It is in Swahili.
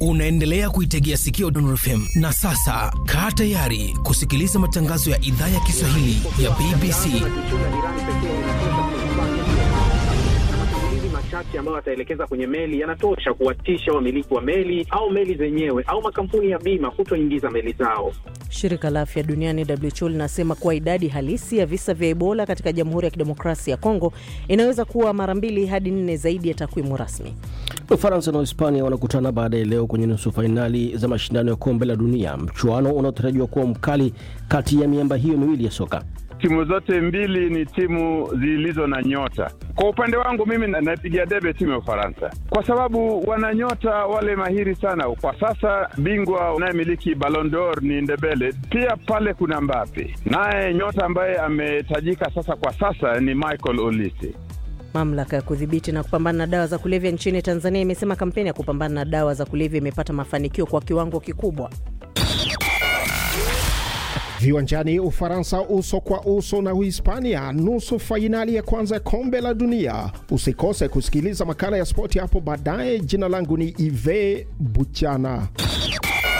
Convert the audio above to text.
Unaendelea kuitegea sikio Dondor FM na sasa kaa tayari kusikiliza matangazo ya idhaa ya Kiswahili ya BBC. machache ambayo wataelekeza kwenye meli yanatosha kuwatisha wamiliki wa meli au meli zenyewe au makampuni ya bima kutoingiza meli zao. Shirika la afya duniani WHO linasema kuwa idadi halisi ya visa vya Ebola katika Jamhuri ya Kidemokrasia ya Kongo inaweza kuwa mara mbili hadi nne zaidi ya takwimu rasmi. Ufaransa na Hispania wanakutana baadaye leo kwenye nusu fainali za mashindano ya kombe la dunia, mchuano unaotarajiwa kuwa mkali kati ya miamba hiyo miwili ya soka. Timu zote mbili ni timu zilizo na nyota. Kwa upande wangu mimi naipigia debe timu ya Ufaransa kwa sababu wana nyota wale mahiri sana. Kwa sasa bingwa unayemiliki Ballon d'Or ni Ndebele, pia pale kuna Mbappe, naye nyota ambaye ametajika sasa kwa sasa ni Michael Olise. Mamlaka ya kudhibiti na kupambana na dawa za kulevya nchini Tanzania imesema kampeni ya kupambana na dawa za kulevya imepata mafanikio kwa kiwango kikubwa. Viwanjani, Ufaransa uso kwa uso na Uhispania, nusu fainali ya kwanza ya kombe la dunia. Usikose kusikiliza makala ya spoti hapo baadaye. Jina langu ni Ive Buchana.